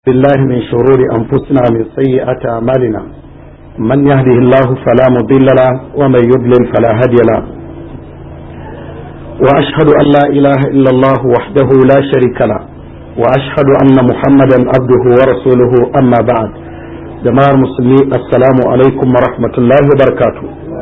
بالله من شرور أنفسنا من سيئات أعمالنا من يهده الله فلا مضل له ومن يضلل فلا هادي له وأشهد أن لا إله إلا الله وحده لا شريك له وأشهد أن محمدا عبده ورسوله أما بعد جماعة المسلمين السلام عليكم ورحمة الله وبركاته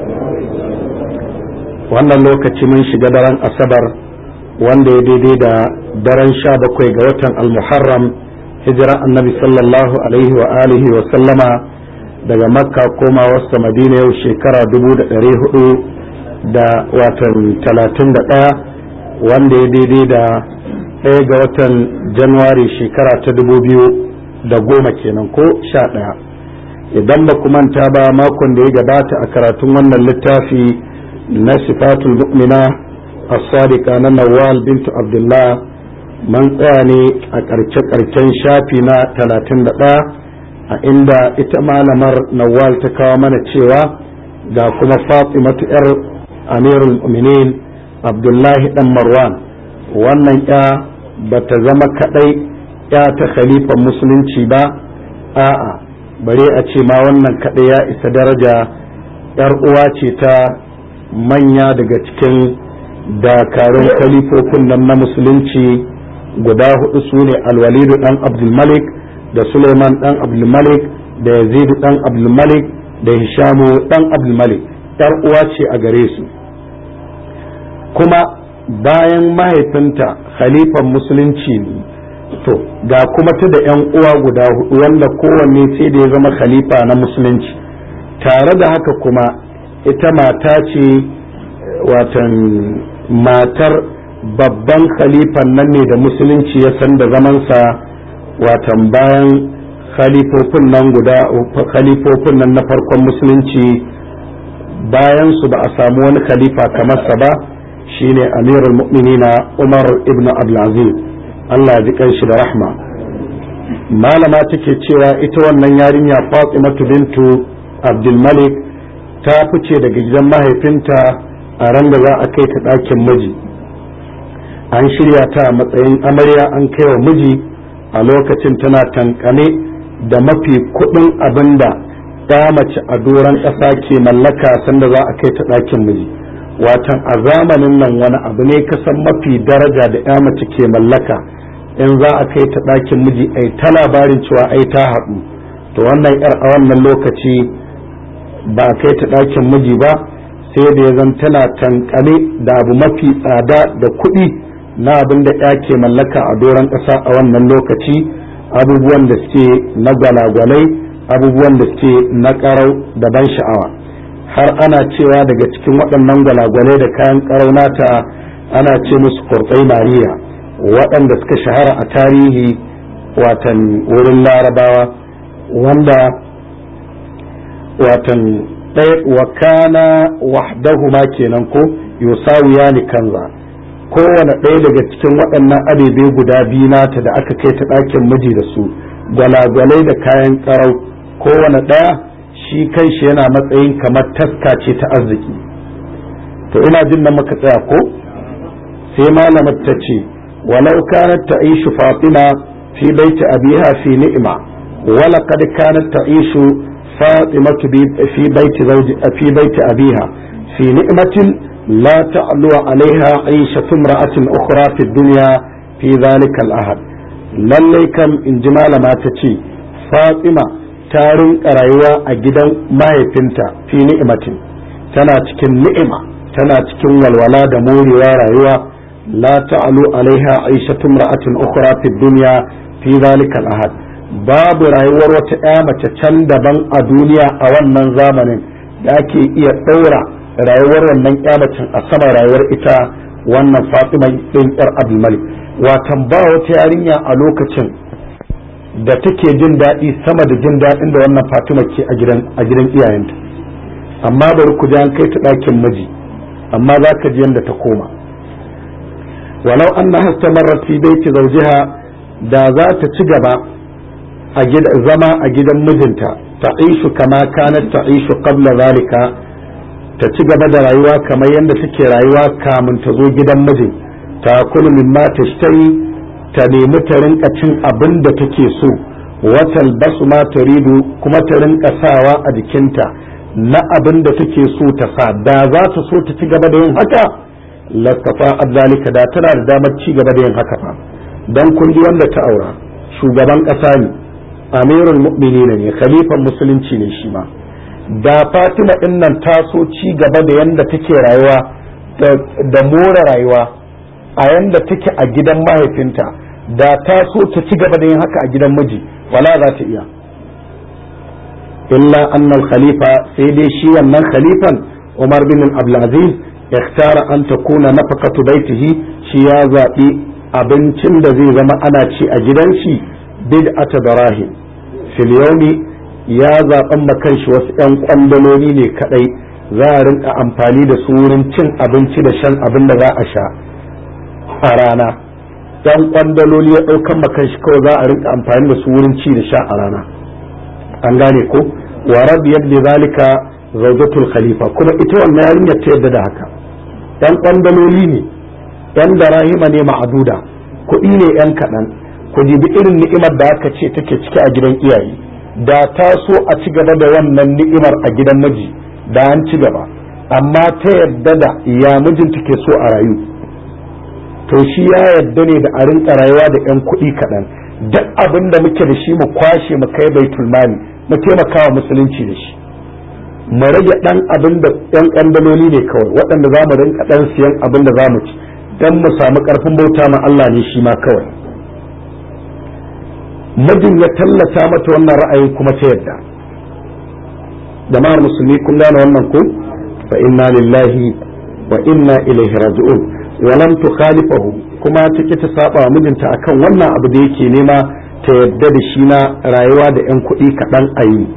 wannan lokaci mun shiga daren asabar wanda ya daidai da daren sha bakwai ga watan al-muharram hijira annabi sallallahu alaihi wa alihi wa sallama daga makka koma wasta madina yau shekara dubu da ɗari hudu da watan talatin da ɗaya wanda ya daidai da ɗaya ga watan januwari shekara ta dubu biyu da goma kenan ko sha ɗaya idan ba ku manta ba makon da ya gabata a karatun wannan littafi na sifatul mu'mina as-sadiqa na nawal bintu abdullah man tsaya ne a ƙarshe-ƙarshen shafi na talatin da ɗaya a inda ita malamar nawal ta kawo mana cewa ga kuma fatimatu yar amirul mu'minin abdullahi dan marwan wannan ya ba ta zama kaɗai ya ta khalifan musulunci ba a'a bare a ce ma wannan kaɗai ya isa daraja yar uwa ce ta manya daga cikin dakarun khalifofin nan na musulunci guda hudu su ne alwalidu dan abdulmalik da suleiman dan abdulmalik da yazidu dan abdulmalik da hishamu dan abdulmalik yar uwa ce a gare su kuma bayan mahaifinta khalifan musulunci ne to ga kuma ta da yan uwa guda hudu wanda kowanne sai da ya zama khalifa na musulunci tare da haka kuma ita mata ce watan matar babban khalifan nan ne da musulunci ya san da zamansa watan bayan khalifofin nan guda khalifofin nan na farkon musulunci bayan su ba a samu wani khalifa kamar sa ba shine amirul mu'minina umar ibn abdulaziz Allah ya ji shi da rahma malama take cewa ita wannan yarinya fatimatu bintu abdulmalik ta fice daga gidan mahaifinta a ran da za a kai ta ɗakin miji an shirya ta a matsayin amarya an kai wa miji a lokacin tana tankane da mafi kudin abin da ya mace a doron ƙasa ke mallaka sanda za a kai ta ɗakin miji watan a zamanin nan wani abu ne kasan mafi daraja da ya mace ke mallaka in za a kai ta ɗakin miji ai ta labarin cewa ai ta haɗu to wannan yar a wannan lokaci ba a kai ta ɗakin miji ba sai da ya zan tana tankane da abu mafi tsada da kuɗi na abin da ya ke mallaka a doron ƙasa a wannan lokaci abubuwan da suke na gwalagwalai abubuwan da suke na ƙarau da ban sha'awa har ana cewa daga cikin waɗannan gwalagwalai da kayan ƙarau nata ana ce musu kurtsai mariya waɗanda suka shahara a tarihi watan wurin larabawa wanda watan wa kana wahdahuma kenan ko yusawiya ni kanza kowane ɗaya daga cikin waɗannan abebe guda biyu nata da aka kai ta ɗakin miji da su gwalagwalai da kayan ƙarau kowane ɗaya shi kai shi yana matsayin kamar taska ce ta arziki to ina jin nan muka tsaya ko sai malamar ta ce walau kanat ta'ishu fatima fi baiti abiha fi ni'ima wala qad kanat ta'ishu فاطمة في بيت زوج في بيت أبيها في نعمة لا تعلو عليها عيشة امرأة أخرى في الدنيا في ذلك الأهد lallai kam in ji malama ta ce fatima ta rinka rayuwa a gidan mahaifinta fi ni'imatin tana cikin ni'ima tana cikin walwala da morewa rayuwa la ta'alu alaiha aishatun ra'atin ukhra fi dunya fi zalika al-ahad babu rayuwar wata ɗaya mace can daban a duniya a wannan zamanin da ake iya ɗaura rayuwar wannan macen a sama rayuwar ita wannan fatima ɗin ƴar abdulmalik watan ba wata yarinya a lokacin da take jin daɗi sama da jin daɗin da wannan fatima ke a gidan iyayenta amma bari ku ji an kai ta ɗakin miji amma za ka ji yadda ta koma walau an na hastamarra fi baiti zaujiha da za ta ci gaba zama a gidan mijinta ta ishu kama kanat ta ishu qabla zalika ta ci gaba da rayuwa kamar yadda take rayuwa kamun ta zo gidan mijin ta kulu mimma tashtari ta nemi ta rinka cin abin da take so watal basu ma turidu kuma ta rinka sawa a jikinta na abin da take so ta sa da za ta so ta ci gaba da yin haka lastafa zalika da tana da damar ci gaba da yin haka fa dan kun ji wanda ta aura shugaban ƙasa ne amirul mu'minin ne khalifan musulunci ne shi ma da fatima din nan ta so ci gaba da yanda take rayuwa da more rayuwa a yanda take a gidan mahaifinta da ta so ta ci gaba da yin haka a gidan miji wala za ta iya illa annal khalifa sai dai shi wannan khalifan umar bin abdulaziz ikhtara an takuna nafaqatu baitihi shi ya zaɓi abincin da zai zama ana ci a gidan shi bid'ata darahim fil yawmi ya zaɓan makan shi wasu 'yan kwandaloli ne kadai za a rinka amfani da su wurin cin abinci da shan abin da za a sha a rana yan kwandaloli ya ɗaukan makan shi kawai za a rinka amfani da su wurin ci da sha a rana an gane ko wa radiyat bi zalika zawjatul khalifa kuma ita wannan yarinyar ta yadda da haka yan kwandaloli ne yan darahima ne ma'aduda kuɗi ne yan kaɗan ku dibi irin ni'imar da aka ce take ciki a gidan iyaye da ta so a ci gaba da wannan ni'imar a gidan miji da an ci gaba amma ta yadda da ya mijin take so a rayu to shi ya yadda ne da a rinka rayuwa da 'yan kuɗi kaɗan duk abin da muke da shi mu kwashe mu kai baitul mali mu taimaka wa musulunci da shi mu rage ɗan abin da 'yan ƙandaloli ne kawai waɗanda za mu rinka ɗan siyan abin da za mu ci don mu samu ƙarfin bauta ma Allah ne shi ma kawai mijin ya tallata mata wannan ra'ayin kuma ta yadda jama'ar musulmi kun gane wannan ko fa inna lillahi wa inna ilaihi raji'un walam tukhalifahu kuma ta ki ta saba wa mijinta akan wannan abu da yake nema ta yadda da shi na rayuwa da yan kuɗi kaɗan a yi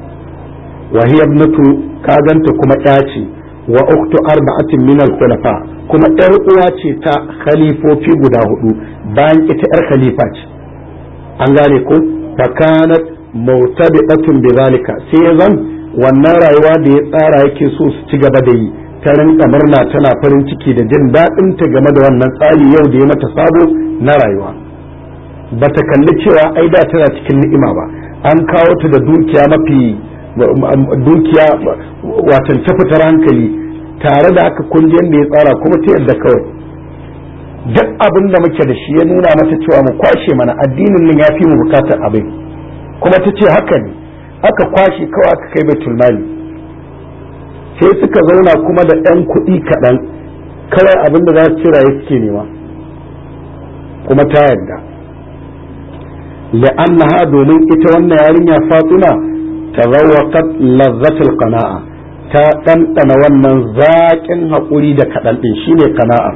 wa hiya ibnatu kaganta kuma ƴa ce wa uktu arba'atin min al-khulafa kuma ƴar uwa ce ta khalifofi guda hudu bayan ita ƴar khalifa ce an gane ko fakanat mutabi'atun bi zalika sai ya zan wannan rayuwa da ya tsara yake so su ci gaba da yi ta rinka murna tana farin ciki da jin daɗin ta game da wannan tsari yau da ya mata sabo na rayuwa ba ta kalli cewa ai da tana cikin ni'ima ba an kawo ta da dukiya mafi dukiya watan ta fitar hankali tare da haka kungiyar da ya tsara kuma ta yadda kawai duk abin da muke da shi ya nuna mata cewa mu kwashe mana addinin nan ya fi mu bukatar abin kuma ta ce haka ne aka kwashe kawai aka kai baitul mali sai suka zauna kuma da ɗan kuɗi kaɗan kawai abin da za su cira ya suke nema kuma ta yadda la'annaha domin ita wannan yarinya fatima tazawwaqat lazzatul qana'a ta ɗanɗana wannan zaƙin haƙuri da kaɗan ɗin shine qana'a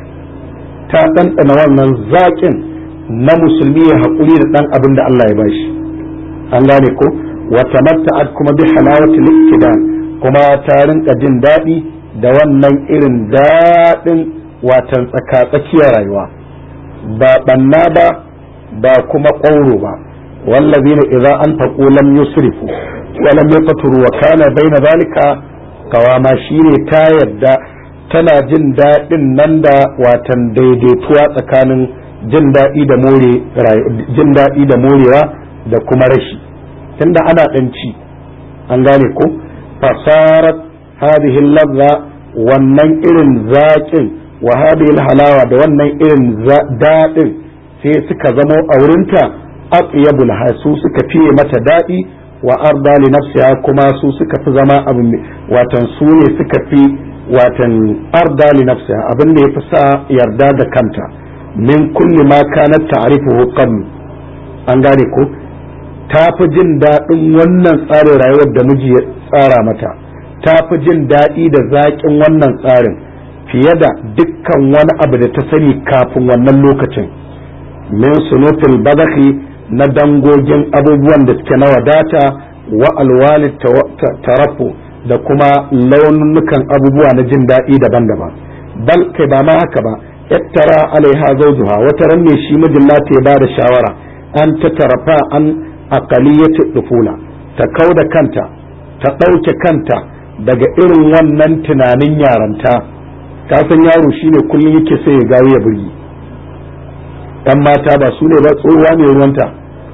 ta ɗanɗana wannan zaƙin na musulmi ya haƙuri da ɗan abin da Allah ya bashi an gane ko wata matta'at kuma bi halawati liktidan kuma ta rinka jin daɗi da wannan irin daɗin watan tsaka-tsakiyar rayuwa ba ɓanna ba ba kuma ƙwauro ba wallazina idza anfaqu lam yusrifu wa lam yaqturu wa kana baina zalika kawama shine ta yadda tana jin daɗin nan da watan daidaituwa tsakanin jin daɗi da more jin daɗi da morewa da kuma rashi tunda ana ɗan ci an gane ko fasarat hadhihi ladha wannan irin zaƙin wa hadhihi halawa da wannan irin daɗin sai suka zamo a wurinta atyabul hasu suka fiye mata daɗi wa arda li nafsiha kuma su suka fi zama abu watan su ne suka fi watan arda li nafsiha abin da yafi sa yarda da kanta min kulli ma kanat ta'rifuhu qabl an gane ko ta fi jin daɗin wannan tsarin rayuwar da miji ya tsara mata ta fi jin daɗi da zaƙin wannan tsarin fiye da dukkan wani abu da ta sani kafin wannan lokacin min sunutul badakhi na dangogin abubuwan da suke na wadata wa alwali tarafu da kuma launukan abubuwa na jin daɗi daban-daban bal kai ba ma haka ba yattara alaiha zawjuha wata ran ne shi mijin nata ya bada shawara an ta tarafa an aqaliyati dufula ta kauda kanta ta ɗauke kanta daga irin wannan tunanin yaranta ka san yaro shine kullum yake sai ya gawo ya burgi dan mata ba su ne ba tsohuwa mai ruwanta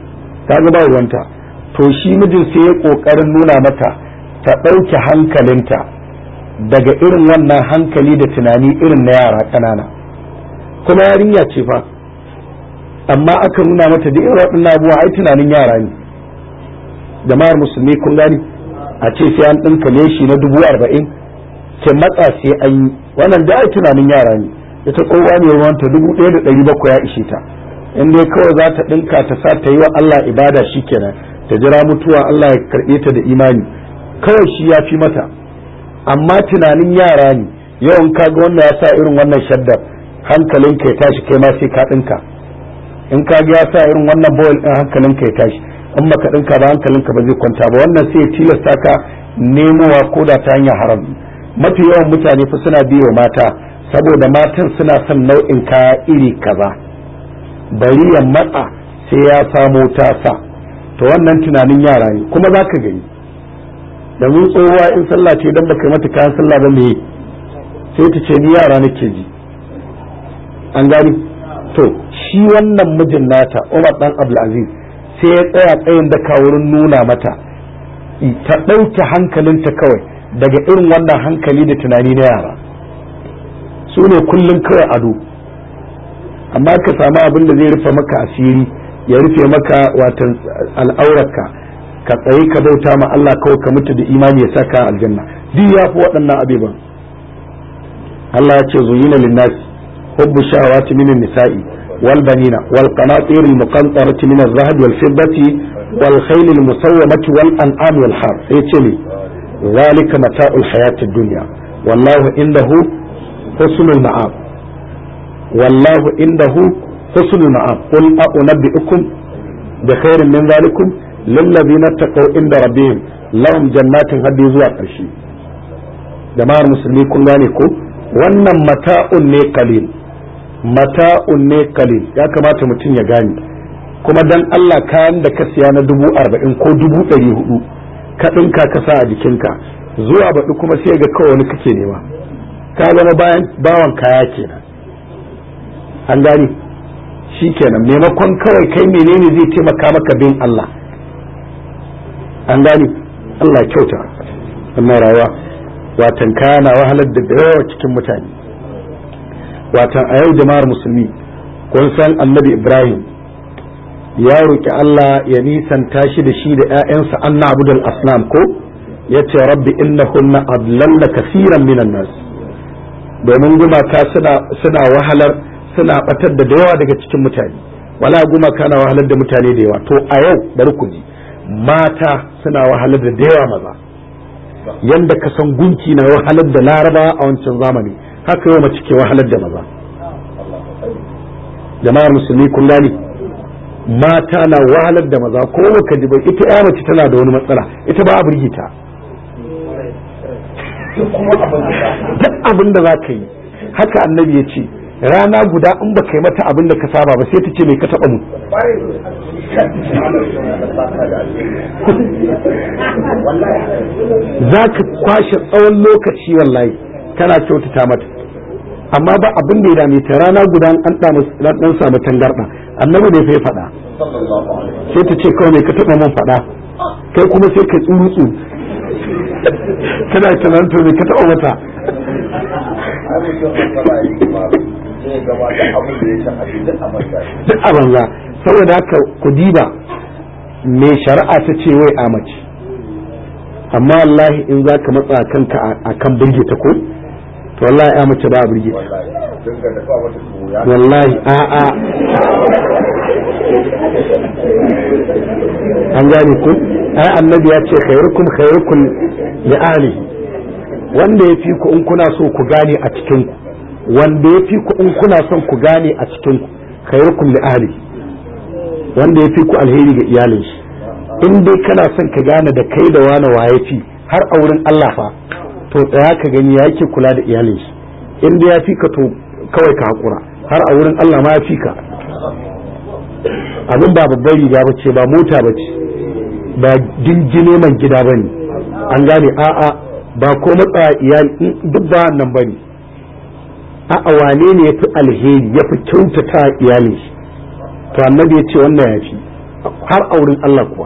ta ga ba ruwanta to shi mijin sai ya kokarin nuna mata ta ɗauke hankalinta daga irin wannan hankali da tunani irin na yara ƙanana kuma yarinya ce fa amma aka nuna mata da irin waɗannan abubuwa ai tunanin yara ne jama'ar musulmi kun gani a ce sai an ɗinka leshi na dubu arba'in ke matsa sai an yi wannan da ai tunanin yara ne ita tsohuwa ne ruwanta dubu ɗaya da ɗari bakwai ya ishe ta in dai kawai za ta ɗinka ta sa ta yi wa Allah ibada shi kenan ta jira mutuwa Allah ya karɓe ta da imani kawai shi ya fi mata amma tunanin yara ne yawan kaga wanda ya sa irin wannan shaddar hankalinka ya tashi kai ma sai ka ɗinka in ka ga ya sa irin wannan bowl ɗin hankalinka ya tashi in baka ɗinka ba hankalinka ba zai kwanta ba wannan sai ya tilasta ka nemowa ko da ta hanyar haram mafi yawan mutane fa suna biyo mata saboda matan suna son nau'in kaya iri kaza bari ya matsa sai ya samo tasa to wannan tunanin yara ne kuma za ka gani da mun tsohuwa in sallah ce don baka mata kayan sallah ba me sai ta ce ni yara nake ji an gani to shi wannan mijin nata Umar dan Abdulaziz sai ya tsaya tsayin daka wurin nuna mata ta ɗauke hankalinta kawai daga irin wannan hankali da tunani na yara su ne kullum kawai ado amma ka samu abin da zai rufe maka asiri ya rufe maka watan al'aurarka ka tsaye ka bauta ma Allah kawai ka mutu da imani ya saka aljanna duk ya fi waɗannan abubuwan Allah ya ce zuyina linnas hubbu shawati minan nisa'i wal banina wal qanatir al muqantarati min az-zahab wal fiddati wal khayl al musawwamati wal an'am wal har sai ce ne zalika mata'ul hayatid dunya wallahu indahu husnul ma'ab wallahu indahu husnul ma'ab qul a'unabbi'ukum bi khairin min zalikum lillazina taqaw inda rabbihim lahum jannatin hadi zuwa ƙarshe jama'ar musulmi kun gane ko wannan mata'un ne kalil mata'un ne kalil ya kamata mutum ya gane kuma dan Allah kayan da ka siya na dubu arba'in ko dubu ɗari hudu ka ɗinka ka sa a jikinka zuwa baɗi kuma sai ga kawai wani kake nema ka zama bayan bawan kaya kenan an gane shi kenan maimakon kawai kai menene zai taimaka maka bin Allah an gane Allah kyauta wannan rayuwa watan kana wahalar da yawa cikin mutane watan a yau jama'ar musulmi kun san annabi ibrahim ya roƙi Allah ya nisanta shi da shi da 'ya'yansa anna abudul asnam ko ya ce rabbi innahunna adlalla kasiran minan nas domin gumaka suna wahalar suna batar da yawa daga cikin mutane wala gumaka na wahalar da mutane da yawa to a yau bari ku ji mata suna wahalar da yawa maza yanda ka san gunki na wahalar da laraba a wancan zamani haka yau mace ke wahalar da maza jama'ar musulmi kun gani mata na wahalar da maza ko ka ji bai ita ya mace tana da wani matsala ita ba a birgita duk abin da za ka yi haka annabi ya ce rana guda in ba ka yi mata abin da ka saba ba sai ta ce mai ka taɓa mu za ka kwashe tsawon lokaci wallahi kana kyautata mata amma ba abin da ya dame ta rana guda an dan samu tangarɗa annabi ne sai faɗa sai ta ce kawai mai ka taɓa mun faɗa kai kuma sai ka tsurutsu kana tunan to mai ka taɓa mata duk a banza saboda haka ku diba me shari'a ta ce wai a mace amma wallahi in za ka matsa kanka a kan birge ta ko to wallahi ya mace ba a birge ta wallahi a a an gane ku ai annabi ya ce khairukum khairukum li ahlihi wanda ya fi ku in kuna so ku gane a cikin ku wanda ya fi ku in kuna son ku gane a cikin ku khairukum li ahli wanda ya fi ku alheri ga iyalin shi in dai kana son ka gane da kai da wani waye fi har a wurin Allah fa to tsaya ka gani ya yake kula da iyalin shi in dai ya fi ka to kawai ka hakura har a wurin Allah ma ya fi ka abin ba babbar riga ba ce ba mota ba ce ba jinjine man gida ba ne an gane a'a ba ko matsa iyali duk ba nan ba ne a'a wane ne ya fi alheri ya fi kyautata iyalin shi to annabi ya ce wannan ya fi har aurin Allah kuwa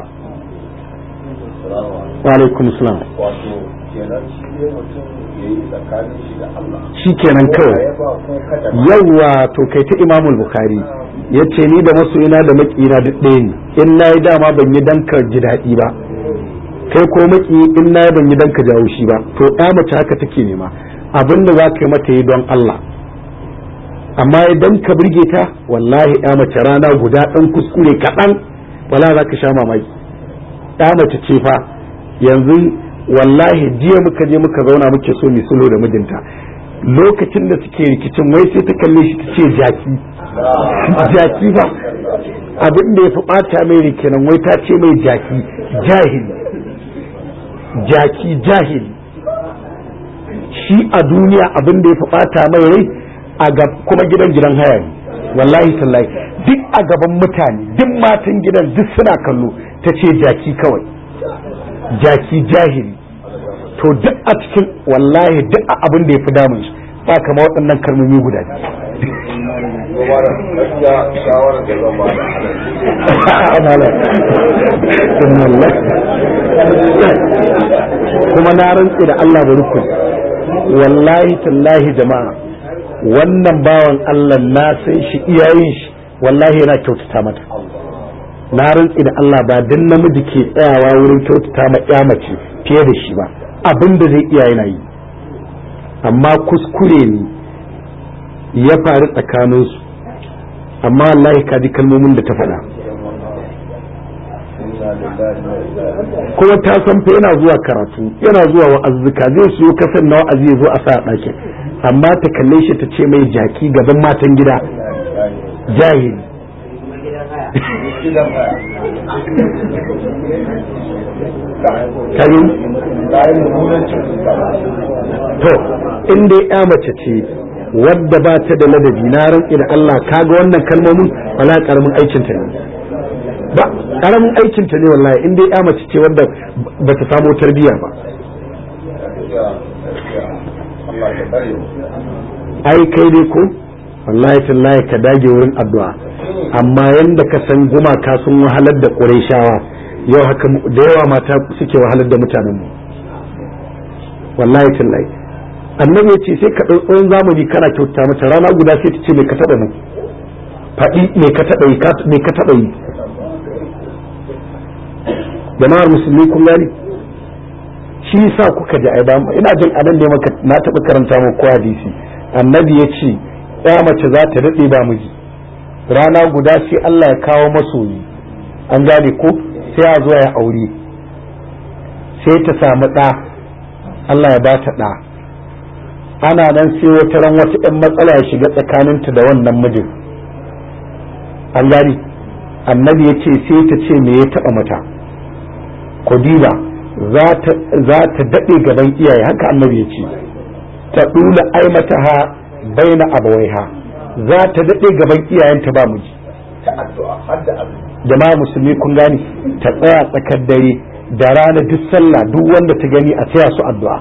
wa alaikum salam wato kenan shi ne mutum ya yi tsakanin shi da Allah shi kenan kawai ya ba ko kada yawwa to kai ta imamul bukhari ya ce ni da masoyina da makina duk ɗaya ne in na yi dama ban yi dan ka ji daɗi ba kai ko maki in na yi ban yi dan ka jawo shi ba to ɗa mace haka take nema abin da za ka yi mata yi don Allah amma idan ka burge ta wallahi ɗa mace rana guda ɗan kuskure kaɗan wala za ka sha mamaki ɗa mace ce fa yanzu wallahi jiya muka je muka zauna muke so mu sulhu da mijinta lokacin da suke rikicin wai sai ta kalle shi ta ce jaki jaki ba abin da ya fi ɓata mai rai kenan wai ta ce mai jaki jahili jaki jahili shi a duniya abin da ya fi ɓata mai rai a kuma gidan gidan haya ne wallahi tallahi duk a gaban mutane duk matan gidan duk suna kallo ta ce jaki kawai jaki jahili to duk a cikin wallahi duk a abin da ya fi damun shi ba kama waɗannan kalmomi guda gaskiya shawarar da zan ba kuma na rantse da Allah bari ku wallahi tallahi jama'a wannan bawan Allah na san shi iyayen shi wallahi yana kyautata mata na rantse da Allah ba dan namiji ke tsayawa wurin kyautata ma ya mace fiye da shi ba abin da zai iya yana yi amma kuskure ne ya faru tsakaninsu amma wallahi ka ji kalmomin da ta faɗa kuma ta san fa yana zuwa karatu yana zuwa wa'azzuka zai siyo kasan na wa'azi ya zo a sa ɗakin amma ta kalle shi ta ce mai jaki gaban matan gida jahili kari to in dai ya mace ce wadda ba ta da ladabi na rantsi da Allah kaga wannan kalmomin wala karamin aikin ta ne ba karamin aikin ta ne wallahi in dai ya mace ce wadda ba ta samu tarbiyya ba ai kai dai ko wallahi tallahi ka dage wurin addu'a amma yanda ka san gumaka sun wahalar da Qurayshawa yau haka da yawa mata suke wahalar da mutanen mu wallahi tallahi annabi ya ce sai ka ɗau tsawon zamani kana kyauta mata rana guda sai ta ce mai ka taɓa mu faɗi mai ka taɓa yi mai ka taɓa yi jama'ar musulmi kun gani shi sa kuka ji aiba ina jin anan ne maka na taɓa karanta mu ko hadisi annabi ya ce ya mace za ta daɗe ba miji rana guda sai Allah ya kawo masoyi an gane ko sai a zo ya aure sai ta samu ɗa Allah ya ba ta ɗa ana nan sai wata ran wata ɗan matsala ya shiga tsakaninta da wannan mijin an gani annabi ya ce sai ta ce me ya taɓa mata kodiba za ta daɗe gaban iyaye haka annabi ya ce ta ɗula aimata ha baina abawaiha za ta daɗe gaban iyayenta ba miji jama'a musulmi kun gani ta tsaya tsakar dare da rana duk sallah duk wanda ta gani a taya su addu'a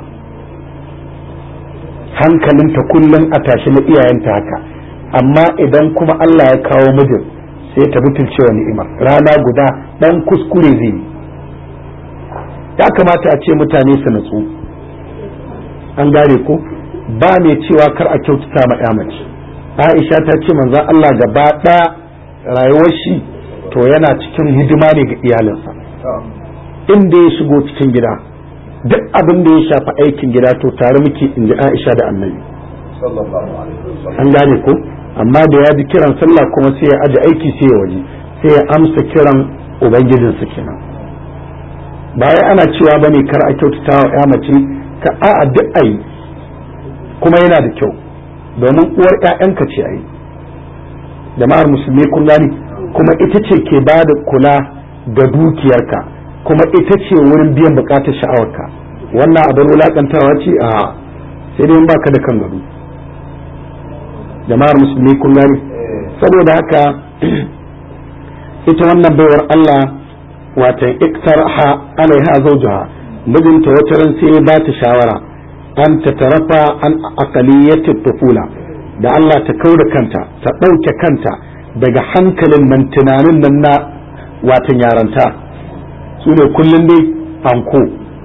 hankalinta kullum a tashi na iyayenta haka amma idan kuma Allah ya kawo mijin sai ta butulce wa ni'imar rana guda dan kuskure zai yi ya kamata a ce mutane su natsu an gane ko ba mai cewa kar a kyautata ma ya mace Aisha ta ce manzon Allah gaba ɗaya rayuwar shi to yana cikin hidima ne ga iyalinsa inda ya shigo cikin gida duk abin da ya shafi aikin gida to tare muke in ji Aisha da Annabi an gane ko amma da ya ji kiran sallah kuma sai ya aje aiki sai ya waje sai ya amsa kiran ubangijinsa kenan baya ana cewa bane kar a kyautata wa ya mace ka a'a duk ayi kuma yana da kyau domin uwar ƴaƴanka ce ayi jama'ar musulmi kun gani kuma ita ce ke ba da kula da dukiyarka kuma ita ce wurin biyan bukatar sha'awarka wannan abin wulakantarwa ce a sai dai baka da kan gado jama'ar musulmi kun gani saboda haka ita wannan baiwar Allah watan iktarha alaiha zawjaha mijinta wata ran sai ba ta shawara an ta tarafa an aqaliyati tufula da Allah ta kauda kanta ta ɗauke kanta daga hankalin nan tunanin nan na watan yaranta su ne kullum dai anko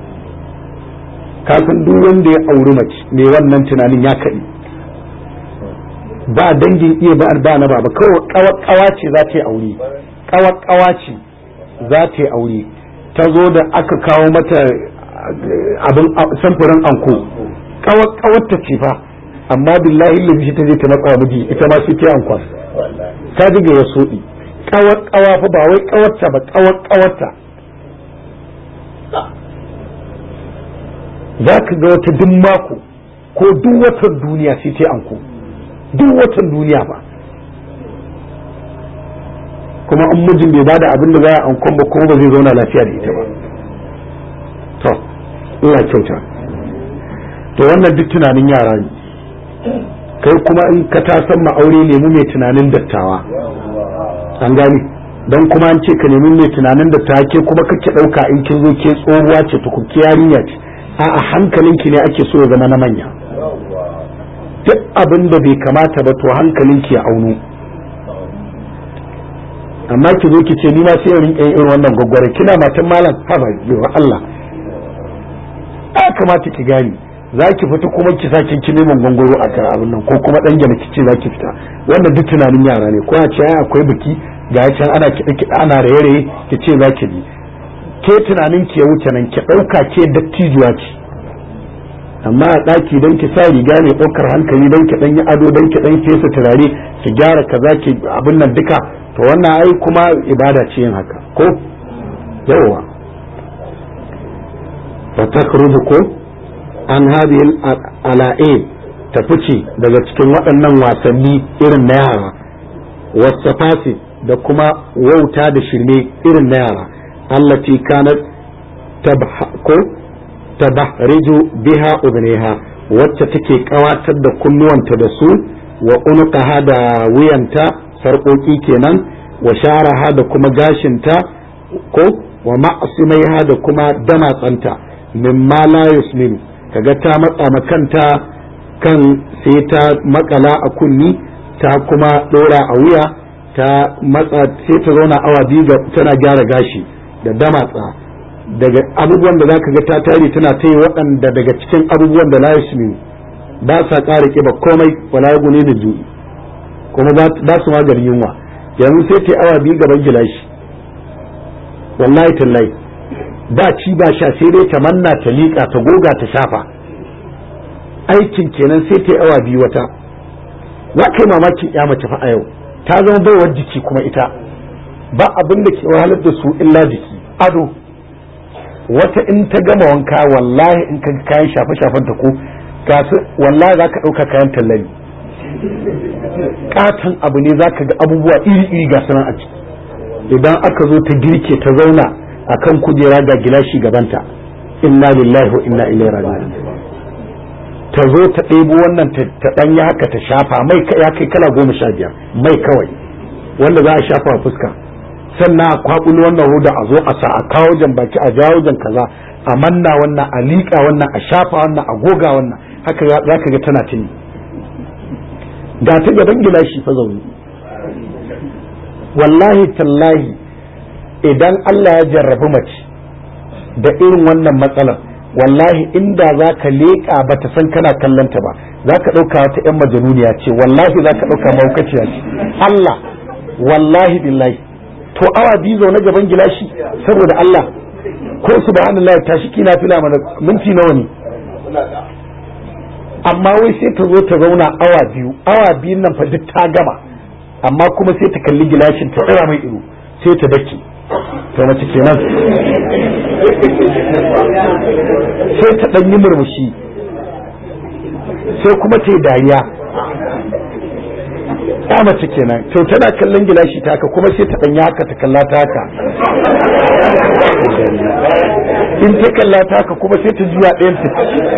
kasan duk wanda ya auri mace mai wannan tunanin ya kaɗi ba dangin iya ba ba na baba kawai kawa ce za ta yi aure kawar kawa ce za ta yi aure ta zo da aka kawo mata abin samfurin anko kawar kawar ta ce fa amma billahi lillahi ta je ta matsa miji ita ma sai ta ankwas ta ji ga ya soɗi kawar kawa fa ba wai kawarta ba kawar kawarta za ka ga wata duk mako ko duk watan duniya sai ta anko duk watan duniya ba kuma an mijin bai bada abin da za a ankon ba kuma ba zai zauna lafiya da ita ba to Allah kyauta to wannan duk tunanin yara ne kai kuma in ka ta san ma'aure nemi mai tunanin dattawa an gani don kuma an ce ka nemi mai tunanin dattawa ke kuma kake ɗauka in kin zo ke tsohuwa ce tukukki yarinya ce a hankalinki ne ake so ya zama na manya duk abin da bai kamata ba to hankalinki ya aunu amma ki zo ki ce ni ma sai in rinka irin wannan gwaggware kina matan malam ha ba wa Allah a kamata ki gani za ki fita kuma ki sake ki neman gwangwaro a kan abin nan ko kuma dan gina ki ce za ki fita wannan duk tunanin yara ne ko a ce akwai biki ga can ana kiɗa kiɗa ana raye-raye ki ce za ki bi ke tunanin ki ya wuce nan ki ɗauka ke dattijuwa ce amma a ɗaki don ki sa riga mai ɗaukar hankali don ki ɗan yi ado don ki ɗan fesa turare ki gyara kaza ki abin nan duka to wannan ai kuma ibada ce yin haka ko yawa fa takhruju ko an hadhihi ala'ib ta fice daga cikin waɗannan wasanni irin na yara wasafasi da kuma wauta da shirme irin na yara allati kanat ko tabahriju biha udniha wacce take kawatar da kunnuwanta da su wa unuqaha da wuyanta sarƙoƙi kenan wa sharaha da kuma gashinta ko wa ma'asimaiha da kuma damatsanta mimma la yusminu kaga ta matsa makanta kan sai ta makala a kunni ta kuma ɗora a wuya ta matsa sai ta zauna awa biyu tana gyara gashi da damatsa daga abubuwan da zaka ga ta tare tana ta yi waɗanda daga cikin abubuwan da la yasmin ba sa ƙara ƙiba komai wala ya gune da ju'i kuma ba su maganin yunwa yanzu sai ta yi awa biyu gaban gilashi wallahi tallahi ba ci ba sha sai dai ta manna ta liƙa ta goga ta shafa aikin kenan sai ta yi awa biyu wata za ka yi mamakin ya mace fa a yau ta zama baiwar jiki kuma ita ba abin da ke wahalar da su illa jiki ado wata in ta gama wanka wallahi in ka kayan shafe-shafen ta ko gasu wallahi za ka ɗauka kayan tallani katon abu ne za ka ga abubuwa iri-iri ga sunan a ciki idan aka zo ta girke ta zauna a kan kujera ga gilashi gabanta inna lillahi wa inna ilaihi raji'un ta zo ta ɗebo wannan ta ɗanya haka ta shafa mai ya kai kala goma sha biyar mai kawai wanda za a shafa fuska sannan a kwaɓulo wannan hoda a zo a sa a kawo jan baki a jawo jan kaza a manna wannan a liƙa wannan a shafa wannan a goga wannan haka za ka ga tana tuni ga ta gaban gilashi fa zaune wallahi tallahi idan Allah ya jarrabi mace da irin wannan matsalar wallahi inda za ka leƙa ba ta san kana kallonta ba za ka ɗauka wata 'yan majanuniya ce wallahi za ka ɗauka maukaciya ce Allah wallahi billahi to awa biyu zaune gaban gilashi saboda Allah ko subhanallah tashi kina fila mana minti nawa ne amma wai sai ta zo ta zauna awa biyu awa biyun nan fa duk ta gama amma kuma sai ta kalli gilashin ta tsira mai ido sai ta dake to mace kenan sai ta ɗan yi murmushi sai kuma ta yi dariya ya mace kenan to tana kallon gilashi ta haka kuma sai ta ɗan yi haka ta kalla ta haka in ta kalla ta haka kuma sai ta juya ɗayan ta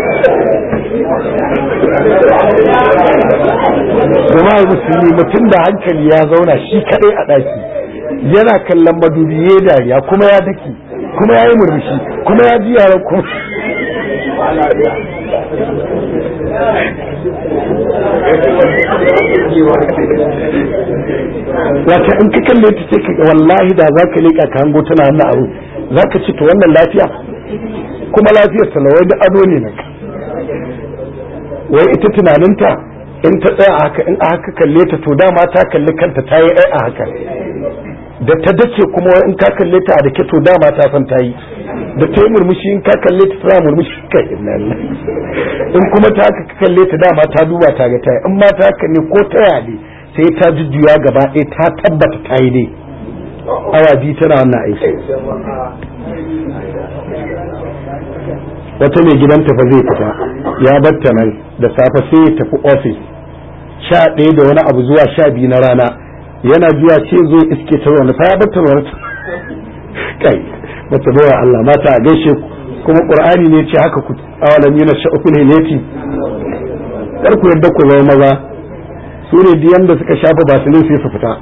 jama'a musulmi mutum da hankali ya zauna shi kaɗai a ɗaki yana kallon madubi ya dariya kuma ya dake kuma ya yi murmushi kuma ya ji yaran kuma wata in ka kalle ta ce ka wallahi da za ka leƙa ka hango tana wannan abu za ka ci to wannan lafiya kuma lafiyar talawai da ado ne nan wai ita tunaninta in ta tsaya a haka in a haka kalle ta to dama ta kalli kanta ta yi ai a haka da ta dace kuma in ka kalle ta a dake to dama ta san ta yi da ta yi murmushi in ka kalle ta tana murmushi kai inna in kuma ta haka ka kalle ta dama ta duba ta ga ta yi in ma ta haka ne ko ta yade sai ta jujjuya gaba ɗaya ta tabbata ta yi dai awa biyu tana wannan aiki wata mai gidanta fa zai fita ya batta nan da safe sai ya tafi ofis sha ɗaya da wani abu zuwa sha biyu na rana yana biya ce zo iske ta wani fa ya batta wani kai bata bawa Allah mata a gaishe ku kuma qur'ani ne ce haka ku awalan yana sha'ufin hilati kar ku yadda ku zama maza su ne biyan da suka shafa basilin sai su fita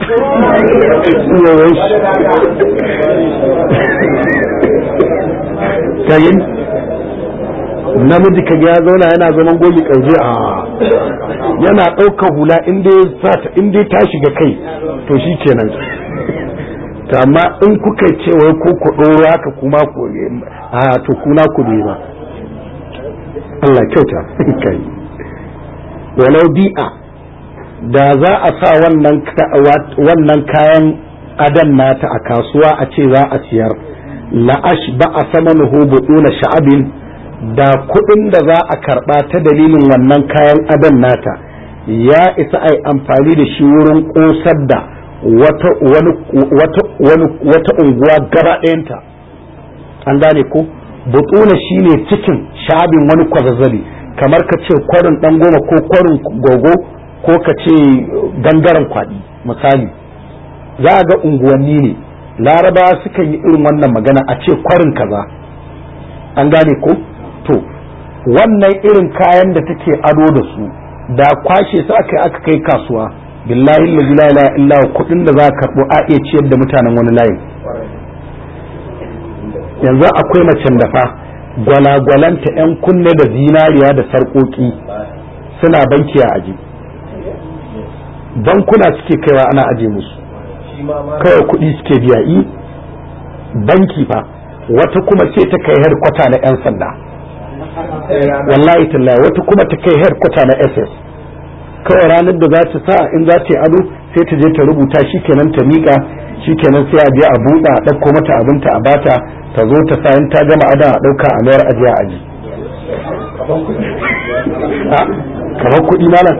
kayin namiji kaga ya zauna yana zaman goyi kauje a yana ɗaukar hula in dai ta shiga kai to shi kenan ta amma in kuka ce wai ko ku ɗoro haka kuma ku a to kuna ku ne ba Allah kyauta kai walau bi'a da za a sa wannan kayan adan nata a kasuwa a ce za a siyar la'ash ba a samanuhu buɗuna sha'abin da kuɗin da za a karɓa ta dalilin wannan kayan adan nata ya isa a amfani da shi wurin ƙosar da wata unguwa gaba ɗayanta an gane ko buɗuna shine cikin sha'abin wani kwazazzali kamar ka ce kwarin ɗan goma ko kwarin gogo ko ka ce gangaren kwaɗi misali za a ga unguwanni ne laraba suka yi irin wannan magana a ce kwarin kaza an gane ko to wannan irin kayan da take ado da su da kwashe su aka aka kai kasuwa billahi la ilaha illa kudin da za ka karbo a iya ciyar da mutanen wani layin yanzu akwai macen da fa gwalagwalanta yan kunne da zinariya da sarƙoƙi suna banki a aji bankuna suke kaiwa ana aje musu kawai kuɗi suke biya i banki fa wata kuma sai ta kai har kwata na 'yan sanda wallahi tallahi wata kuma ta kai har kwata na ss kawai ranar da za ta sa in za ta yi ado sai ta je ta rubuta shi kenan ta miƙa shi kenan sai a je a buɗa a ɗauko mata abinta a bata ta zo ta sa in ta gama ada a ɗauka a mayar ajiya aji kamar kuɗi malam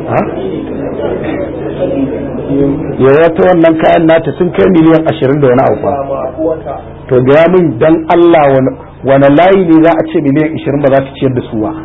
ya wata wannan kayan nata sun kai miliyan ashirin da wani abu to gaya min dan Allah wani layi ne za a ce miliyan ashirin ba za ta ciyar da su ba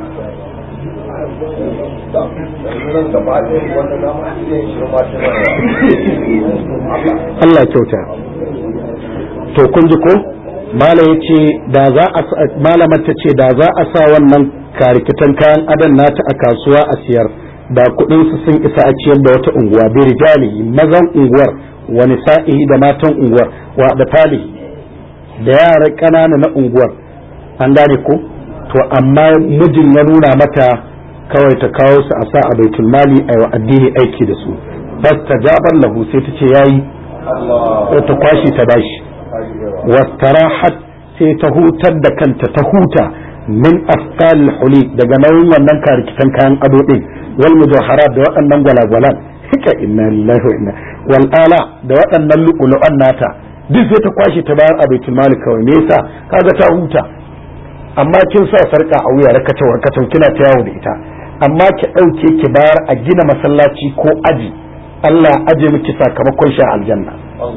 Allah kyauta to kun ji ko mala ya ce da za a malamar ta ce da za a sa wannan karikitan kayan adan nata a kasuwa a siyar da kuɗin su sun isa a ciyar da wata unguwa bi rijali mazan unguwar wa nisa'ihi da matan unguwar wa da tali da yara ƙanana na unguwar an gane ko to amma mijin ya nuna mata kawai ta kawo su a sa a baitul mali a wa addini aiki da su bas ta jabar lahu sai ta ce yayi sai ta kwashi ta bashi wastarahat sai ta hutar da kanta ta huta min afkal huli daga nauyin wannan karikitan kayan ado din wal mujawharat da waɗannan gwalagwalan hika inna lillahi wa inna wal ala da waɗannan lu'ulu'an nata duk sai ta kwashi ta bayar a baitul mali kawai me yasa kaga ta huta amma kin sa sarka a wuya rakata warkata kina ta yawo da ita amma ki ɗauke ki bayar a gina masallaci ko aji Allah aje miki sakamakon sha aljanna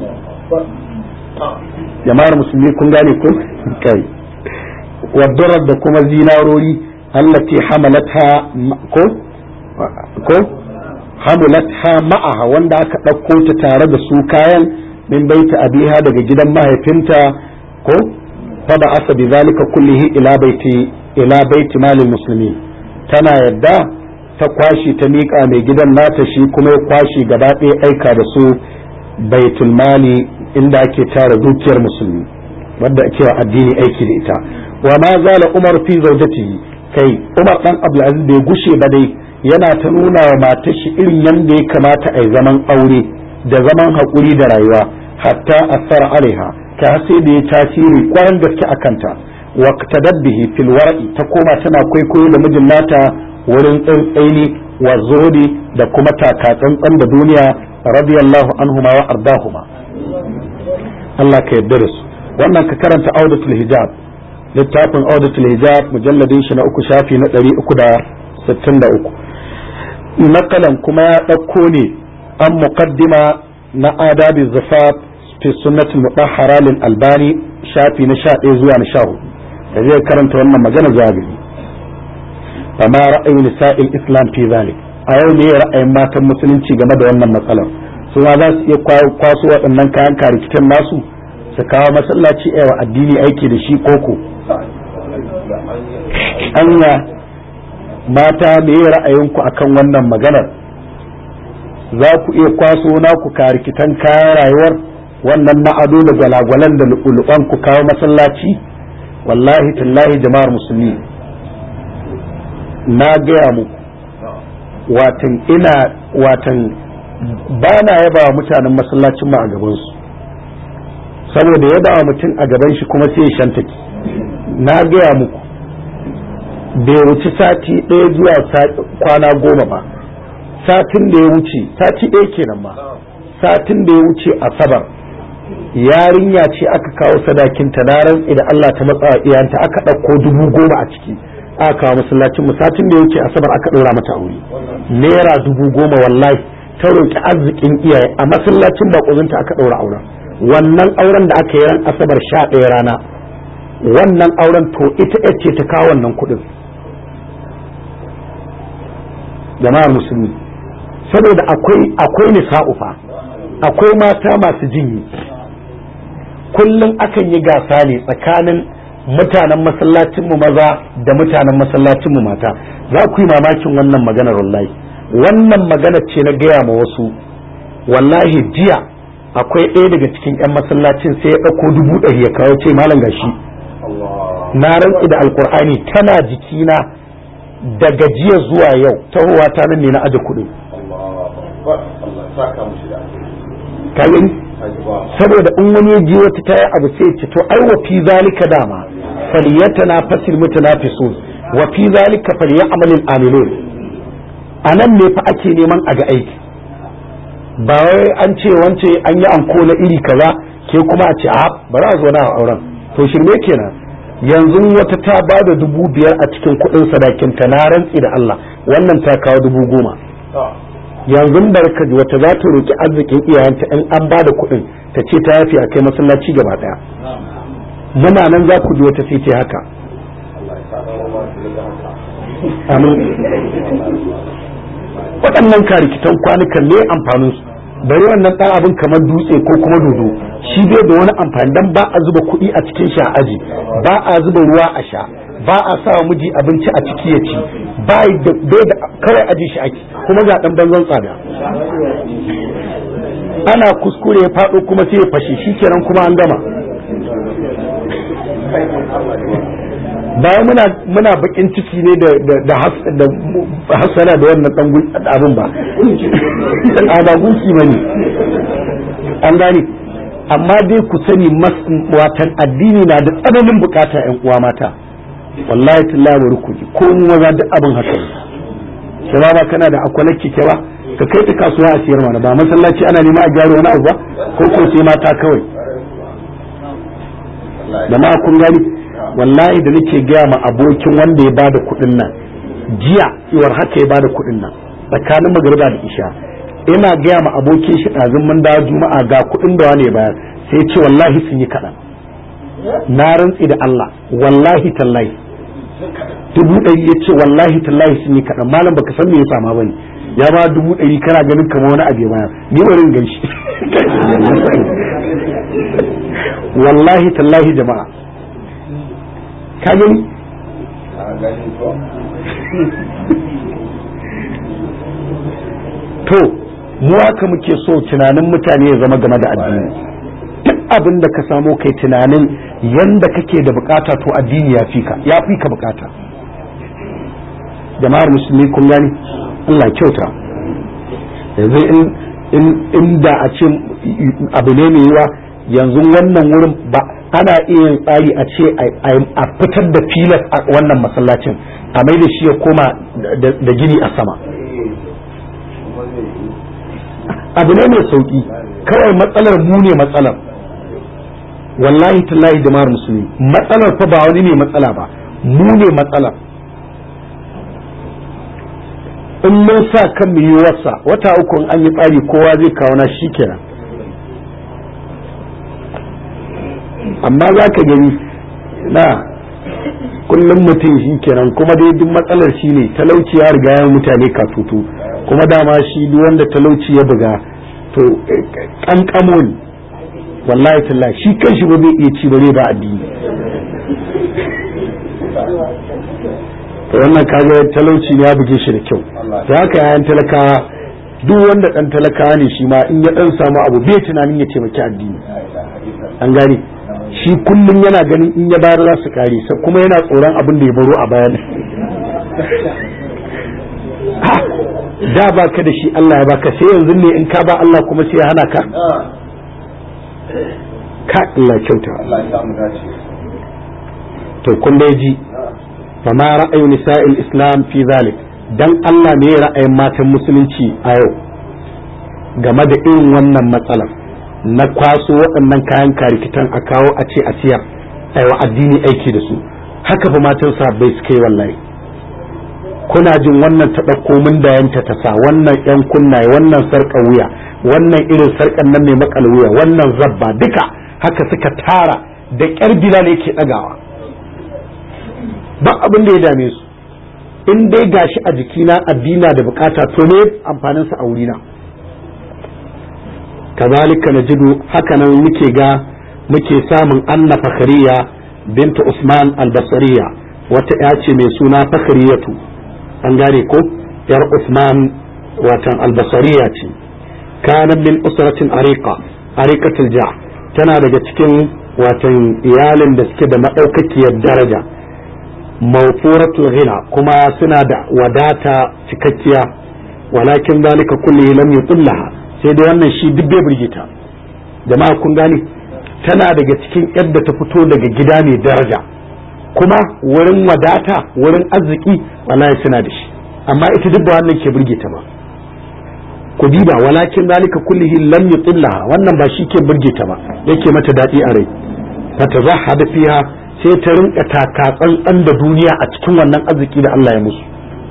jama'ar musulmi kun gane ko kai wadarar da kuma zinarori allati hamalatha ko ko hamalatha ma'aha wanda aka ɗauko ta tare da su kayan min baita abiha daga gidan mahaifinta ko fa ba asa bi zalika kullihi ila baiti ila baiti malil muslimin tana yadda ta kwashi ta miƙa mai gidan nata shi kuma ya kwashi gaba ɗaya aika da su baitul mali inda ake tara dukiyar musulmi wadda ake wa addini aiki da ita wa ma zala umar fi zawjatihi kai Umar dan Abdulaziz bai gushe ba dai yana ta nuna wa matar shi irin yanda ya kamata a yi zaman aure da zaman haƙuri da rayuwa hatta asar alaiha ta sai da ya tasiri kwaran gaske a kanta wa bihi fil war'i ta koma tana kwaikwayo da mijin nata wurin tsantsaini wa zuhudi da kuma taka tsantsan da duniya radiyallahu anhuma wa ardahuma Allah ka yarda da su wannan ka karanta audatul hijab littafin audatul hijab mujalladin shi na uku shafi na ɗari uku da sittin da uku nakalan kuma ya ɗauko ne an muqaddima na adabi zafaf fi sunnatul mutahhara lil albani shafi na sha ɗaya zuwa na sha hudu da zai karanta wannan magana zagaye fama ra'ayin nisa'il islam fi zalik a yau ne ra'ayin matan musulunci game da wannan matsalar su ma za su iya kwaso waɗannan kayan karikitan nasu su kawo masallaci wa addini aiki da shi koko anya mata me ra'ayinku akan wannan maganar za ku iya kwaso naku karikitan kayan rayuwar wannan na ado da gwalagwalan da lu'ulu'an ku kawo masallaci wallahi tallahi jama'ar musulmi na gaya muku watan ina watan ba na yaba wa mutanen masallacin mu a gabansu saboda yaba wa mutum a gaban shi kuma sai ya shantaki na gaya muku bai wuci sati ɗaya zuwa kwana goma ba satin da ya wuce sati ɗaya kenan ma satin da ya wuce asabar yarinya ce aka kawo sadakinta na rantsi da Allah ta matsa iyanta aka ɗauko dubu goma a ciki aka kawo masallacin mu satin da ya wuce asabar aka ɗora mata aure naira dubu goma wallahi ta roƙi arzikin iyaye a masallacin baƙozinta aka ɗaura auren wannan auren da aka yi ran asabar sha ɗaya rana wannan auren to ita ce ta kawo wannan kuɗin jama'ar musulmi saboda akwai akwai nisa'u fa akwai mata masu jinyi kullum akan yi gasa ne tsakanin mutanen masallacinmu maza da mutanen masallacinmu mata za ku yi mamakin wannan maganar wallahi wannan magana ce na gaya ma wasu wallahi jiya akwai ɗaya daga cikin 'yan masallacin sai ya ɗauko dubu ɗari ya kawo ce malam gashi na rantsi da alkur'ani tana jikina daga jiya zuwa yau tahowa ta nan ne na aje kuɗi ka gani saboda in wani ya ji wata ta yi abu sai ce to ai wa fi zalika dama falyatana fasil mutanafisun wa fi zalika falyamalil amilun anan ne fa ake neman a ga aiki ba wai an ce wance an yi anko na iri kaza ke kuma a ce a bari a zo na auren to shirme kenan yanzu wata ta ba da dubu biyar a cikin kuɗin sadakinta na rantsi da Allah wannan ta kawo dubu goma yanzu barka wata za ta roki arzikin iyayenta in an ba da kuɗin ta ce ta yafi a kai masallaci gaba ɗaya muna nan za ku ji wata sai ce haka amin waɗannan karikitan kwanukan ne amfanin su bari wannan ɗan abin kamar dutse ko kuma dodo shi bai da wani amfani dan ba a zuba kuɗi a cikin sha aji ba a zuba ruwa a sha ba a sa wa miji abinci a ciki ya ci bai da kawai aji shi ake kuma ga ɗan banzan tsada ana kuskure ya faɗo kuma sai ya fashe shi kenan kuma an gama bayan muna muna bakin ciki ne da da hasala da wannan dan abin ba a ba gunki bane an gane amma dai ku sani watan addini na da tsananin bukata yan uwa mata wallahi tallahi bari ku ji ko mu maza duk abin haka ne sai ba kana da akwalar kike ba ka kai ta kasuwa a siyar mana ba masallaci ana nema a gyara wani abu ba ko ko sai mata kawai da ma kun gani wallahi da nake gaya ma abokin wanda ya bada kuɗin nan jiya iwar haka ya bada kuɗin nan tsakanin magariba da isha ina gaya ma abokin shi ɗazun mun dawo juma'a ga kuɗin da wani ya bayar sai ya ce wallahi sun yi kaɗan na rantsi da Allah wallahi tallahi dubu ɗari ya ce wallahi tallahi sun yi kaɗan malam baka san me ya sama bane ya ba dubu ɗari kana ganin kamar wani abu ya bayar ni bari gan shi wallahi tallahi jama'a ka gani to mu haka muke so tunanin mutane ya zama game da addini duk abin da ka samo kai tunanin yanda kake da bukata to addini ya fi ka ya fi ka bukata jama'ar musulmi kun gani Allah kyauta yanzu in inda a ce abu ne mai yiwa yanzu wannan wurin ba ana iya yin tsari a ce a fitar da filas a wannan masallacin a mai da shi ya koma da gini a sama abu ne mai sauki kawai matsalar mu ne matsalar wallahi tallahi jama'ar musulmi matsalar fa ba wani ne matsala ba mu ne matsalar in mun sa kan wasa wata uku in an yi tsari kowa zai kawo na shi kenan amma za ka gani na kullum mutum shi kenan kuma dai duk matsalar shi ne talauci ya riga ya mutane katutu kuma dama shi duk wanda talauci ya buga to kankamo ne wallahi tallahi shi kan shi ba zai iya ci bare ba addini to wannan kaga talauci ne ya buge shi da kyau to haka yayan talakawa duk wanda dan talakawa ne shi ma in ya dan samu abu bai tunanin ya taimaki addini an gane shi kullum yana ganin in ya bayar za su kare kuma yana tsoron abin da ya baro a bayan da ba ka da shi Allah ya baka sai yanzu ne in ka ba Allah kuma sai ya hana ka ka Allah kyauta to kun dai ji fama ra'ayin nisa'il islam fi zalik dan Allah ne ra'ayin matan musulunci a yau game da irin wannan matsalar na kwaso waɗannan kayan karikitan a kawo a ce a siyar aiwa addini aiki da su haka fa matan sabbai suka yi wallahi kuna jin wannan ta ɗauko min da yanta ta sa wannan yan kunnaye wannan sarƙar wuya wannan irin sarƙar nan mai makal wuya wannan zabba duka haka suka tara da ƙyar bilal yake ɗagawa ba abin da ya dame su in dai gashi a jikina addina da bukata to ne amfanin sa a wurina kazalika najidu haka nan muke ga muke samun anna fakhariya bintu usman albasariya wata ya ce mai suna fakhariyatu an gane ko yar usman watan albasariya ce kanan min usratin ariqa ariqatul ja tana daga cikin watan iyalin da suke da madaukakiyar daraja mawfuratul ghina kuma suna da wadata cikakkiya walakin zalika kulli lam yuqillaha sai dai wannan shi duk bai burgita jama'a kun gane tana daga cikin yadda ta fito daga gida mai daraja kuma wurin wadata wurin arziki wallahi suna da shi amma ita duk ba wannan ke burgita ba ku diba walakin zalika kullihi lam yuqillaha wannan ba shi ke burgita ba yake mata dadi a rai fatazahhada fiha sai ta rinka taka tsantsan da duniya a cikin wannan arziki da Allah ya musu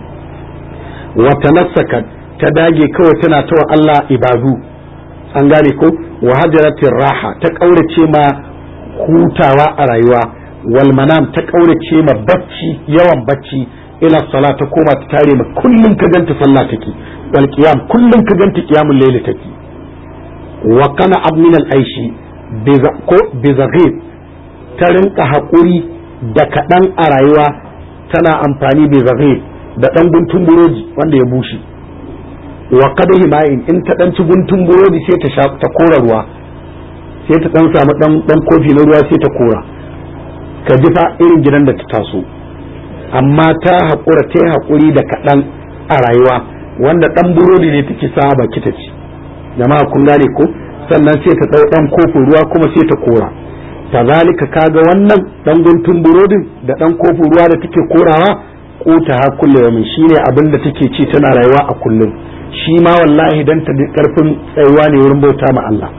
wata nasaka ta dage kawai tana tawa Allah ibadu an gane ko wa hajaratin raha ta kaurace ma hutawa a rayuwa wal manam ta kaurace ma bacci yawan bacci ila sala ta koma ta tare ma kullum ka ganta sallah take wal qiyam kullum ka ganta qiyamul layl take wa kana abmin al aishi ko bizaghib ta rinka haƙuri da kaɗan a rayuwa tana amfani bai zaghib da ɗan guntun burodi wanda ya bushe wa kada himayin in ta ɗan ci guntun burodi sai ta sha ta kora ruwa sai ta ɗan samu ɗan ɗan kofi na ruwa sai ta kora ka ji fa irin gidan da ta taso amma ta haƙura ta haƙuri da kaɗan a rayuwa wanda ɗan burodi ne take sa baki ta ci jama'a kun gane ko sannan sai ta ɗau ɗan kofin ruwa kuma sai ta kora kazalika kaga wannan dan guntun burodin da dan kofin ruwa da take korawa kota ha kulle yamin shine abin da take ci tana rayuwa a kullum shi ma wallahi dan ta karfin tsayuwa ne wurin bauta ma Allah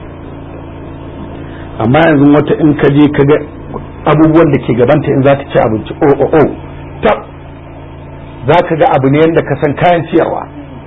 amma yanzu wata in ka je kaga abubuwan da ke gabanta in za ta ci abinci oh oh oh tab za ka ga abu ne yadda ka san kayan ciyarwa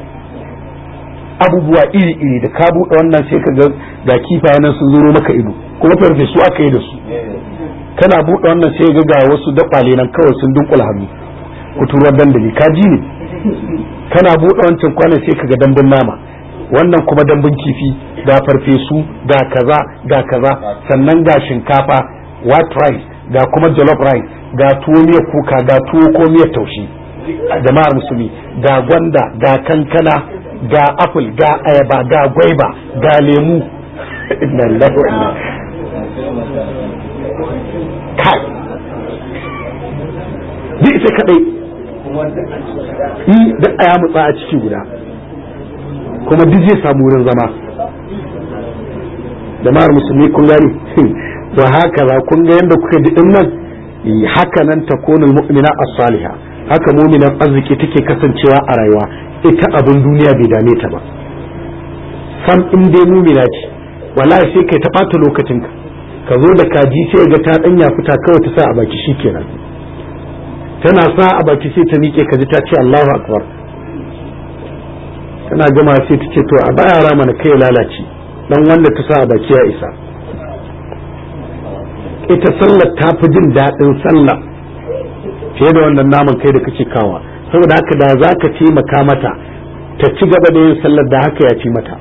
abubuwa iri iri da ka buɗe wannan sai ka ga ga kifaye nan sun zuro maka ido kuma farfe su aka yi da su kana buɗe wannan sai ga ga wasu dakwale nan kawai sun dunkula hannu kuturar dandali ka ji ne kana buɗe wancan kwanan sai ka ga dambun nama wannan kuma dambun kifi ga farfesu ga kaza ga kaza sannan ga shinkafa white rice ga kuma jollof rice ga tuwo miyar kuka ga tuwo ko miyar taushi jama'ar musulmi ga gwanda ga kankana ga apple ga ayaba ga gwaiba ga lemu inna lillahi wa inna kai bi ita kadai yi duk a ya mutsa a ciki guda kuma duk zai samu wurin zama jama'ar musulmi kun gani wa haka za kun ga yadda kuka ji din nan haka nan takunul mu'mina as-saliha haka mu'minan arziki take kasancewa a rayuwa ita abin duniya bai dame ta ba sam in dai mu'mina ce wallahi sai kai ta bata lokacinka ka zo da kaji sai ga ta danya fita kawai ta sa a baki shikenan tana sa a baki sai ta miƙe kaji ta ce Allahu akbar tana gama sai ta ce to a baya rama na kai lalace dan wanda ta sa a baki ya isa ita sallar ta fi jin daɗin sallah fiye da wannan naman kai da kake kawa saboda haka da za ka taimaka mata ta ci gaba da yin sallar da haka ya ci mata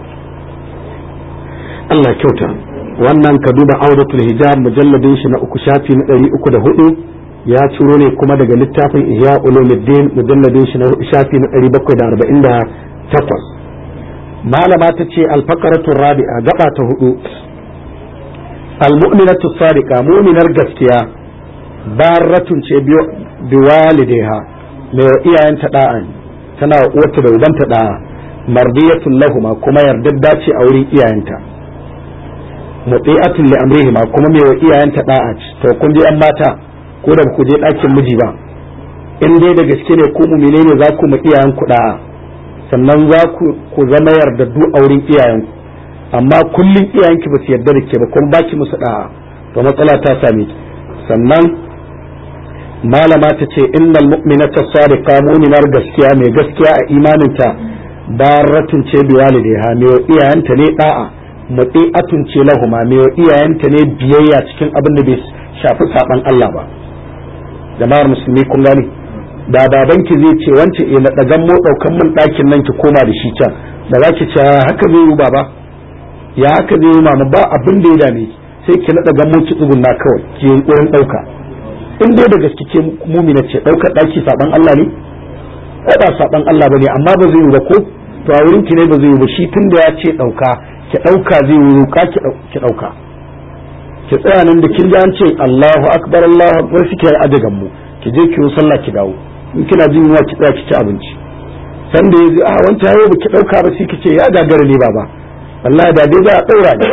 Allah kyauta wannan ka duba auratul hijab mujalladin shi na uku shafi na ɗari uku da hudu ya ciro ne kuma daga littafin ihya ulumuddin mujalladin shi na shafi na ɗari bakwai da arba'in da takwas malama ta ce alfakaratu rabi'a gaba ta hudu almu'minatu sadiqa mu'minar gaskiya baratun ce biwalidaiha mai wa iyayenta da'a tana wa uwarta da ubanta da'a mardiyatun lahuma kuma yardadda ce a wurin iyayenta muti'atun li amrihima kuma mai wa iyayenta da'a to kun je yan mata ko da ku je ɗakin miji ba in dai da gaske ne ku mumine ne za ku ma iyayen ku da'a sannan za ku zama yardaddu a wurin iyayenku amma kullum iyayenki ba su yarda da ke ba kuma baki musu da'a to matsala ta same ki sannan malama ta ce innal mu'minata sadiqa mu'minar gaskiya mai gaskiya a imaninta baratun ce bi walidaiha mai wa iyayenta ne da'a muti'atun ce lahuma mai wa iyayenta ne biyayya cikin abin da bai shafi saban Allah ba jama'ar musulmi kun gani da babanki zai ce wance e na dagan mo daukan min ɗakin nan ki koma da shi can da za ki ce haka zai yi baba ya haka zai yi mama ba abin da ya dame ki sai ki naɗa gan ki tsugunna kawai ki yunkurin ɗauka in dai da gaske ke mumina ce ɗaukar ɗaki saban Allah ne ba saban Allah ba ne amma ba zai yi ba ko to a wurin ki ne ba zai yi ba shi tun da ya ce ɗauka ki ɗauka zai yi roƙa ki ɗauka ki tsaya nan da kin ji an ce Allahu akbar Allahu akbar suke ajagan mu ki je ki yi sallah ki dawo in kina jin yunwa ki tsaya ki ci abinci san da yaji a wanta yau ba ki dauka ba sai ki ce ya gagara ne baba wallahi da dai za a daura ni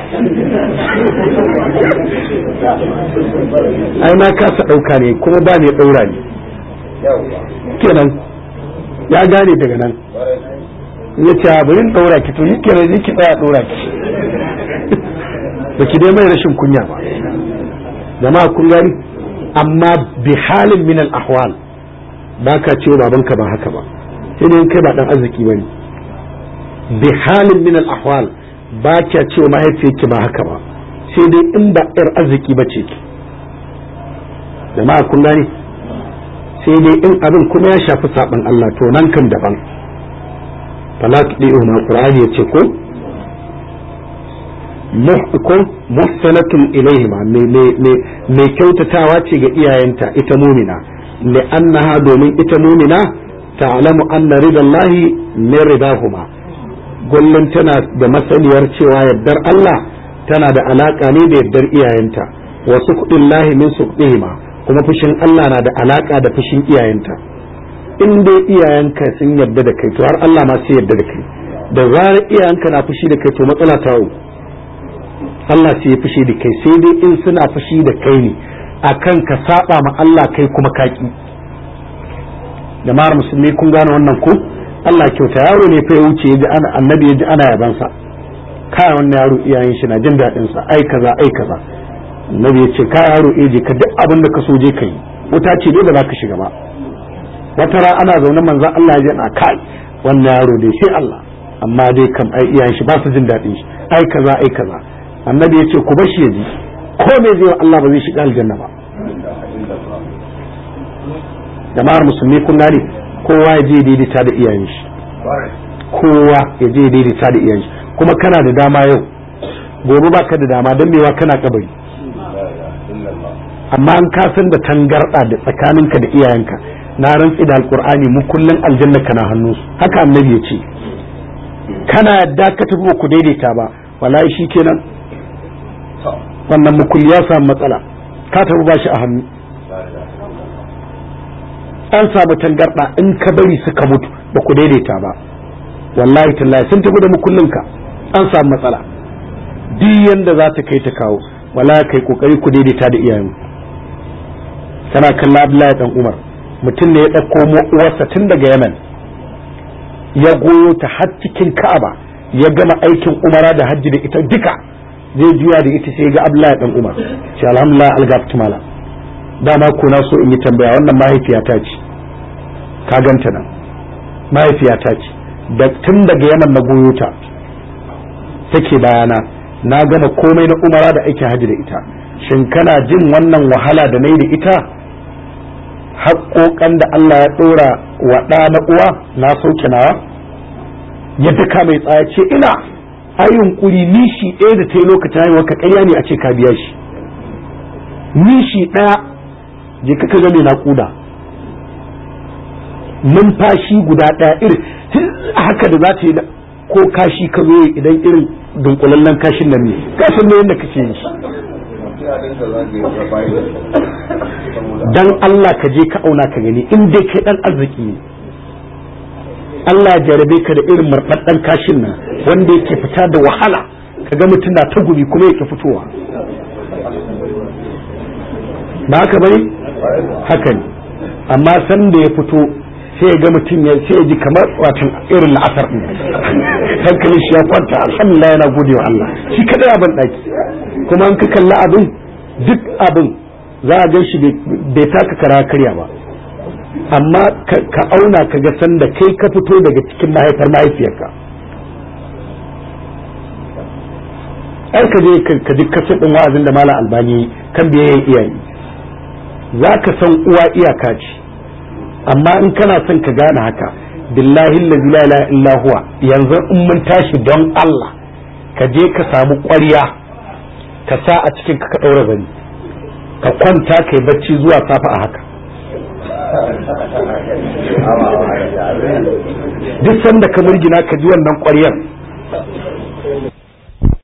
ai na kasa dauka ne kuma ba ne daura ni kenan ya gane daga nan ya ce bari daura ki to yake ne ki tsaya daura ki ba ki dai mai rashin kunya ba jama'a kun gani amma bi halin min al-ahwal ba ka ce babanka ba haka ba sai dai kai ba dan arziki bane bi halin min al-ahwal ba ka ce mahaifiyarki ba haka ba sai dai in ba yar arziki ba ce ki jama'a kun gane sai dai in abin kuma ya shafi saban Allah to nan kan daban fala tudi'u ma qur'ani yace ko ko muhsanatun ilaihima mai kyautatawa ce ga iyayenta ita mumina li'annaha domin ita mumina ta'lamu anna ridallahi min ridahuma kullum tana da masaniyar cewa yardar Allah tana da alaka ne da yardar iyayenta wa suqdillahi min suqdihima kuma fushin Allah na da alaka da fushin iyayenta in dai iyayenka sun yarda da kai to har Allah ma sai yarda da kai da zarar iyayenka na fushi da kai to matsala ta Allah sai ya fushi da kai sai dai in suna fushi da kai ne akan ka saba ma Allah kai kuma kaki jama'ar musulmi kun gane wannan ko Allah kyauta yaro ne fa ya wuce ya ji ana annabi ya ji ana yaban sa kai wannan yaro iyayen shi na jin daɗin sa ai kaza ai kaza annabi ya ce kai yaro eh je ka duk abin da ka so je kai wuta ce dai ba za ka shiga ba wata ra ana zaune manzon Allah ya ji na kai wannan yaro dai sai Allah amma dai kam ai iyayen shi ba su jin daɗin shi ai kaza ai kaza annabi ya ce ku bar shi ya ji ko me zai wa Allah ba zai shiga aljanna ba jama'ar musulmi kun gane kowa ya je daidaita da iyayen shi kowa ya je daidaita da iyayen shi kuma kana da dama yau gobe ba ka da dama don mewa kana kabari amma an kasan da tangarɗa da tsakaninka da iyayenka na rantsi da alkur'ani mu kullun aljanna kana hannu haka annabi ya ce kana yadda ka tafi ku daidaita ba wallahi shi kenan wannan mukulli ya samu matsala ka tafi ba shi a hannu an samu tangarɗa in ka bari suka mutu ba ku daidaita ba wallahi tallahi sun tafi da mukullinka an samu matsala duk yanda za ta kai ta kawo wallahi kai kokari ku daidaita da iyayen kana kalla Abdullahi dan Umar mutum ne ya ɗauko uwarsa tun daga Yemen ya goyo ta har cikin Ka'aba ya gama aikin umara da hajji da ita duka zai juya da ita sai ga Abdullahi dan Umar shi alhamdulillah algaftu mala dama ko na so in yi tambaya wannan mahaifiyata ce ka ganta nan mahaifiyata ce da tun daga Yemen na goyo ta take bayana na gama komai na umara da aikin hajji da ita shin kana jin wannan wahala da nayi da ita haƙoƙan da Allah ya ɗora wa ɗa na uwa na sauke nawa ya duka mai tsaya ce ina a yunkuri nishi ɗaya da ta yi lokacin haihuwa ka ƙarya ne a ce ka biya shi nishi ɗaya je ka ga mai naƙuda numfashi guda ɗaya irin haka da za ta yi ko kashi ka zo idan irin dunkulallen kashin nan ne kashin ne yadda kake yi dan Allah ka je ka auna ka gani in dai kai dan arziki ne Allah ya jarabe ka da irin marɗaɗɗen kashin nan wanda yake fita da wahala ka ga mutum na ta gumi kuma yake fitowa ba haka bane haka ne amma san da ya fito sai ya ga mutum ya sai ya ji kamar watan irin la'asar ɗin hankali shi ya kwanta alhamdulillah yana gode wa Allah shi kadai a ban ɗaki kuma an ka kalla abin duk abin za a gan shi bai taka kara karya ba amma ka auna ka ga sanda kai ka fito daga cikin mahaifar mahaifiyarka ai ka je ka ji kasar ɗin wa'azin da malam albani kan biyayyen iyaye za ka san uwa iyaka ce amma in kana son ka gane haka billahi la ilaha illa huwa yanzu in mun tashi don Allah ka je ka samu ƙwarya ka sa a cikin ka ɗaura zani ka kwanta ka yi bacci zuwa safa a haka duk sanda ka murgina ka ji wannan ƙwaryar